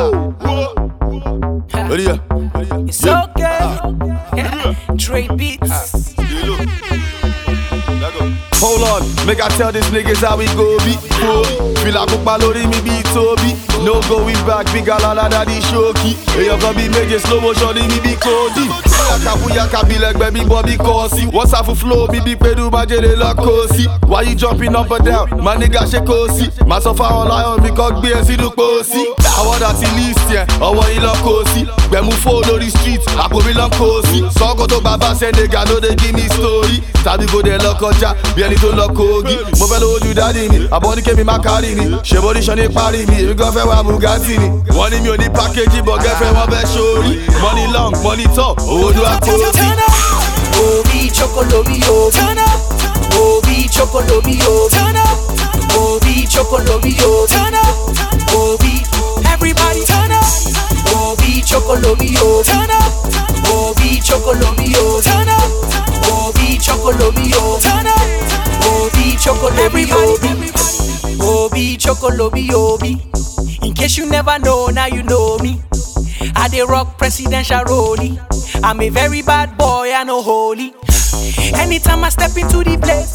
Ready, yeah. It's okay. Dre Beats. Hold on, make I tell these niggas how we go be. Go. Feel like Ukpa lórí mi bí Toby. No going back, big alala daddy shoki. Èèyàn kan bí méje slow motion ní mi bí Cody. Bóyáka bóyáka bí lẹ́gbẹ́ bí Bobby Kọ́sí. Wọ́n sáfù flow mi bí Pedu Májèlé lọ kó sí. Why you jumping up and down? My nigga ṣe kó sí. Màá sọ fáwọn lion mi kan gbé ẹ sínú pósí. Àwọn dàtí list yẹn, ọwọ́ yìí lọ kó sí. Gbẹ̀mú fó lórí street, àpò mi lọ kó sí. Sọ́kò tó bàbá Senegal ló dé give me story. Tàbí kò dé lọ kọjá bí ẹni tó lọ kogi. Mo fẹ́ lówó ju dádì mi, àbọ̀ ní kémi má kárì ni. Ṣèbó ní sọ ní parí mi, èmi gan fẹ́ wá Bugatti ni. Wọ́n ní mi ò ní pákéjì bọ̀ gẹ́fẹ́ wọ́n fẹ́ sórí. Money long, money tall, owó ló wá kó sí. Turn up. Obi chokolobi obi. Turn up. Obi chokolobi obi. Turn up. Obi chokolobi obi. Turn up. Obi. Everybody turn up. Obi chokolobi obi. Turn up. Obi chokolobi obi. Turn up. Obi chokolobi obi. Turn up. Obi chokolobi obi. Obi chokolobi obi. In case you never know, now you know me. I dey rock presidential rollie. I'm a very bad boy, I know holy. Anytime I step into the place,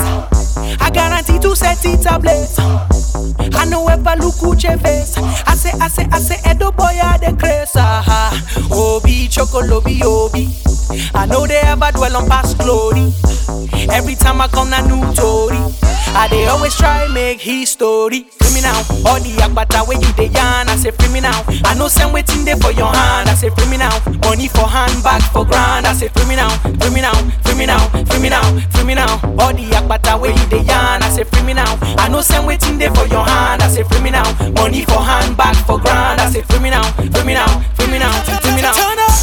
I guarantee to set it ablaze. I know ever look Uche face. I say, I say, I say, Edo boy, I the craze. Aha. Obi, chokolobi, obi. I know they ever dwell on past glory. Every time I come, a new story. I they always try make history. Free me now. All the agbata where you dey yarn, I say free me now. I know send waiting there for your hand, I say free me now. Money for hand, bag for grand, I say free me now. Free me now, free me now, free me now, free me now. All the agbata where you dey yarn, I say free me now. I know send waiting there for your hand, I say free me now. Money for hand, bag for grand, I say free me now, free me now, free me now, free me now. Turn up.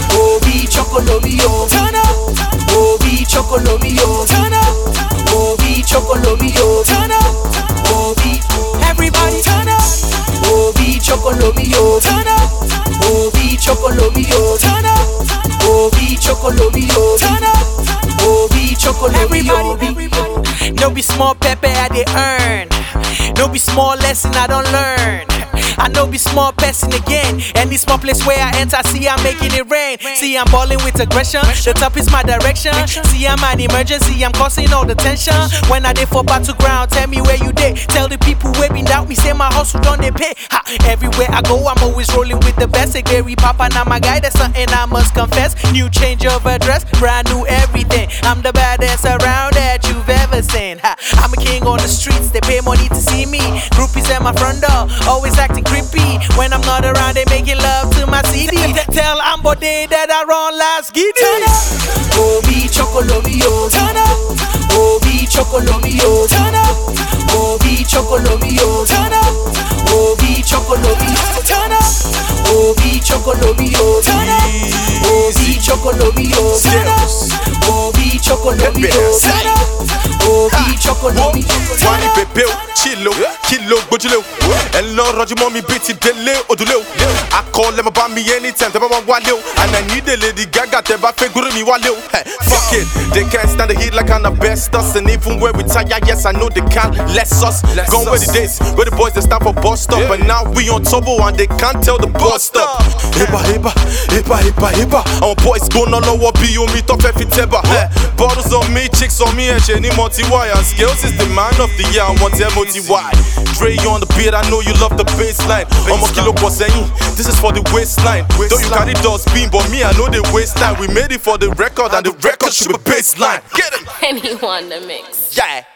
Obi chokolobi obi. Turn up. Obi chokolobi obi. Turn up. Obi chokolobi obi. Turn up. Obi. Everybody turn up. Obi chokolobi obi. Turn up. Obi chokolobi obi. Turn up. Obi chokolobi obi. Turn up. Obi chokolobi obi. No be small pepper I dey earn. No be small lesson I don't learn. I know be small person again. Any small place where I enter, see I'm making it rain. See I'm balling with aggression. The top is my direction. See I'm an emergency, I'm causing all the tension. When I dey for battle ground, tell me where you dey. Tell the people where been doubt me, say my hustle done they pay. Ha, everywhere I go, I'm always rolling with the best. Say Gary Papa, now my guy, that's something I must confess. New change of address, brand new everything. I'm the baddest around that you've ever seen. Ha, I'm a king on the streets, they pay money to see me. Groupies at my front door, always acting creepy. When I'm not around, they making love to my CD. Tell Ambo Day that I run last giddy. Turn up. Obi chokolobi o. Turn up. Obi chokolobi o. Turn up. Obi chokolobi o. Turn up. Obi chokolobi. Turn up. Obi chokolobi o. Turn up. Obi chokolobi o. Turn up. Obi chokolobi o. Turn up. Obi chokolobi o. wọ́n ní bèbè o chilo kilo gbójúlé o ẹ lọ rọjú mọ́ mi bíi ti délé òdúlé o akọ lẹ́mọ̀ bá mi anytime tẹ́ bá wọn wálé o and I need a lady gaga tẹ́ bá fẹ́ gúrú mi wálé o Hey, fuck it they can't stand the heat like an asbestos and even when we tire yes I know they can't less us gone where the days where the boys they stand for bus stop but now we on turbo and they can't tell the bus stop heba heba heba heba heba àwọn boys gbóná lọ́wọ́ bí omi tó fẹ́ fi tẹ́ bá Hey, bottles on me chicks on me ẹ̀ṣẹ̀ ní multi wire skills is the man of the year àwọn tẹ́ mo ti wá Dre on the beat I know you love the baseline ọmọ kí ló pọ̀ sẹ́yìn this is for the waistline though you carry dustbin but me I know the waste time we made it for the record and the record should be baseline get it Anyone the mix. yeah.